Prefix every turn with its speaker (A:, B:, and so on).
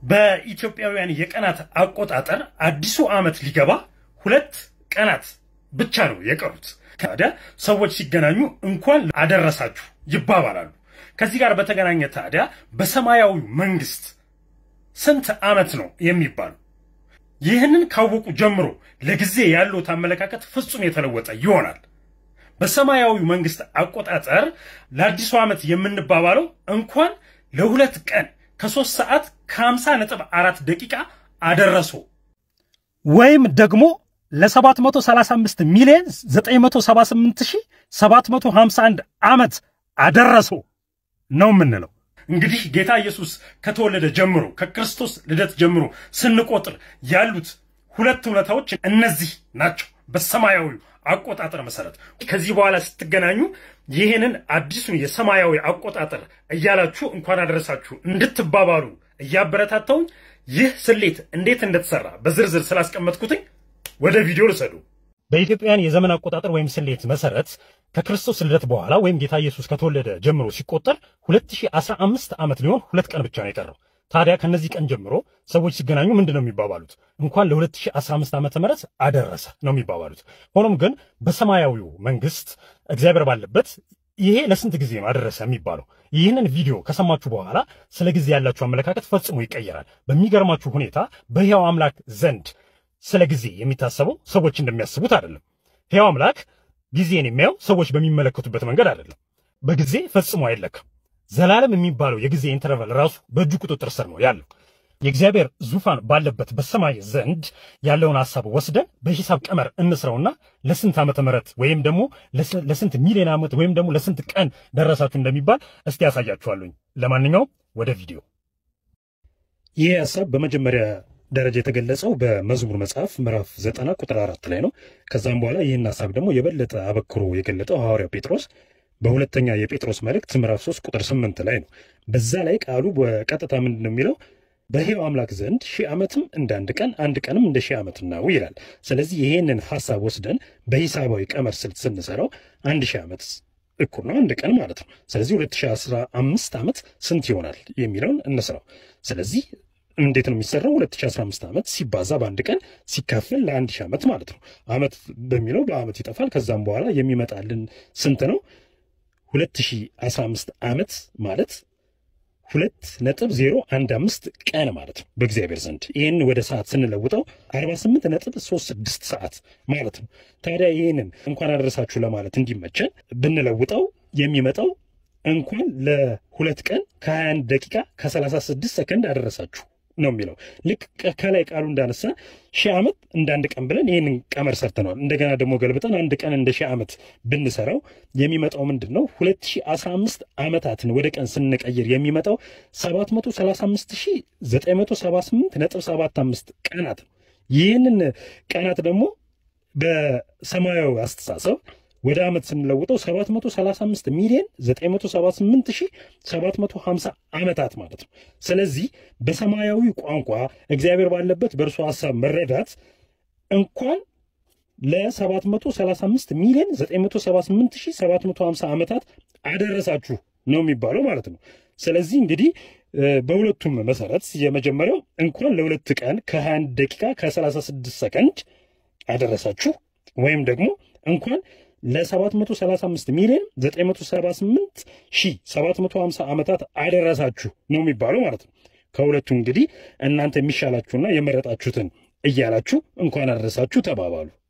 A: በኢትዮጵያውያን የቀናት አቆጣጠር አዲሱ ዓመት ሊገባ ሁለት ቀናት ብቻ ነው የቀሩት። ታዲያ ሰዎች ሲገናኙ እንኳን አደረሳችሁ ይባባላሉ። ከዚህ ጋር በተገናኘ ታዲያ በሰማያዊ መንግስት ስንት ዓመት ነው የሚባለው? ይህንን ካወቁ ጀምሮ ለጊዜ ያለዎት አመለካከት ፍጹም የተለወጠ ይሆናል። በሰማያዊ መንግስት አቆጣጠር ለአዲሱ ዓመት የምንባባለው እንኳን ለሁለት ቀን ከሶስት ሰዓት ከሀምሳ ነጥብ አራት ደቂቃ አደረሶ ወይም ደግሞ ለ735 ሚሊዮን 978751 ዓመት አደረሶ ነው የምንለው። እንግዲህ ጌታ ኢየሱስ ከተወለደ ጀምሮ ከክርስቶስ ልደት ጀምሮ ስንቆጥር ያሉት ሁለት እውነታዎች እነዚህ ናቸው። በሰማያዊ አቆጣጠር መሰረት ከዚህ በኋላ ስትገናኙ ይህንን አዲሱን የሰማያዊ አቆጣጠር እያላችሁ እንኳን አደረሳችሁ እንድትባባሉ እያበረታታውኝ ይህ ስሌት እንዴት እንደተሰራ በዝርዝር ስላስቀመጥኩትኝ ወደ ቪዲዮ ልሰዱ። በኢትዮጵያውያን የዘመን አቆጣጠር ወይም ስሌት መሰረት ከክርስቶስ ልደት በኋላ ወይም ጌታ ኢየሱስ ከተወለደ ጀምሮ ሲቆጠር 2015 ዓመት ሊሆን ሁለት ቀን ብቻ ነው የቀረው። ታዲያ ከነዚህ ቀን ጀምሮ ሰዎች ሲገናኙ ምንድን ነው የሚባባሉት? እንኳን ለ2015 ዓመተ ምህረት አደረሰ ነው የሚባባሉት። ሆኖም ግን በሰማያዊው መንግስት እግዚአብሔር ባለበት ይሄ ለስንት ጊዜ ነው አደረሰ የሚባለው? ይህንን ቪዲዮ ከሰማችሁ በኋላ ስለ ጊዜ ያላችሁ አመለካከት ፈጽሞ ይቀየራል። በሚገርማችሁ ሁኔታ በሕያው አምላክ ዘንድ ስለ ጊዜ የሚታሰበው ሰዎች እንደሚያስቡት አይደለም። ሕያው አምላክ ጊዜን የሚያየው ሰዎች በሚመለከቱበት መንገድ አይደለም። በጊዜ ፈጽሞ አይለካም። ዘላለም የሚባለው የጊዜ ኢንተርቫል ራሱ በእጁ ቁጥጥር ስር ነው ያለው። የእግዚአብሔር ዙፋን ባለበት በሰማይ ዘንድ ያለውን ሐሳብ ወስደን በሂሳብ ቀመር እንስረውና ለስንት ዓመተ ምህረት ወይም ደግሞ ለስንት ሚሊዮን ዓመት ወይም ደግሞ ለስንት ቀን ደረሳችሁ እንደሚባል እስቲ ያሳያችኋለኝ። ለማንኛውም ወደ ቪዲዮ። ይህ ሐሳብ በመጀመሪያ ደረጃ የተገለጸው በመዝሙር መጽሐፍ ምዕራፍ ዘጠና ቁጥር አራት ላይ ነው። ከዛም በኋላ ይህን ሐሳብ ደግሞ የበለጠ አበክሮ የገለጠው ሐዋርያው ጴጥሮስ በሁለተኛ የጴጥሮስ መልእክት ምዕራፍ 3 ቁጥር 8 ላይ ነው። በዛ ላይ ቃሉ በቀጥታ ምንድን ነው የሚለው? በሕያው አምላክ ዘንድ ሺህ ዓመትም እንደ አንድ ቀን አንድ ቀንም እንደ ሺህ ዓመት ነው ይላል። ስለዚህ ይሄንን ሐሳብ ወስደን በሂሳባዊ ቀመር ስልት ስንሰራው አንድ ሺህ ዓመት እኩል ነው አንድ ቀን ማለት ነው። ስለዚህ 2015 ዓመት ስንት ይሆናል የሚለውን እንስራው። ስለዚህ እንዴት ነው የሚሰራው? 2015 ዓመት ሲባዛ በአንድ ቀን ሲካፈል ለአንድ ሺህ ዓመት ማለት ነው። ዓመት በሚለው በዓመት ይጠፋል። ከዛም በኋላ የሚመጣልን ስንት ነው? 2015 ዓመት ማለት ሁለት ነጥብ ዜሮ አንድ አምስት ቀን ማለት ነው በእግዚአብሔር ዘንድ። ይህን ወደ ሰዓት ስንለውጠው 48 ነጥብ 36 ሰዓት ማለት ነው። ታዲያ ይህንን እንኳን አደረሳችሁ ለማለት እንዲመቸን ብንለውጠው የሚመጣው እንኳን ለሁለት ቀን ከ21 ደቂቃ ከ36 ሰከንድ አደረሳችሁ ነው የሚለው። ልክ ከላይ ቃሉ እንዳነሳ ሺህ ዓመት እንደ አንድ ቀን ብለን ይህንን ቀመር ሰርተነዋል። እንደገና ደግሞ ገልብጠን አንድ ቀን እንደ ሺህ ዓመት ብንሰራው የሚመጣው ምንድን ነው? 2015 ዓመታትን ወደ ቀን ስንቀይር የሚመጣው 735978 ነጥብ 75 ቀናት ነው። ይህንን ቀናት ደግሞ በሰማያዊ አስተሳሰብ ወደ ዓመት ስንለውጠው 735 ሚሊዮን 978750 ዓመታት ማለት ነው። ስለዚህ በሰማያዊ ቋንቋ እግዚአብሔር ባለበት በእርሱ ሐሳብ መረዳት እንኳን ለ735 ሚሊዮን 978750 ዓመታት አደረሳችሁ ነው የሚባለው ማለት ነው። ስለዚህ እንግዲህ በሁለቱም መሰረት የመጀመሪያው እንኳን ለሁለት ቀን ከ21 ደቂቃ ከ36 ሰከንድ አደረሳችሁ ወይም ደግሞ እንኳን ለ735 ሚሊዮን 978 ሺህ 750 ዓመታት አደረሳችሁ ነው የሚባለው ማለት ነው። ከሁለቱ እንግዲህ እናንተ የሚሻላችሁና የመረጣችሁትን እያላችሁ እንኳን አደረሳችሁ ተባባሉ።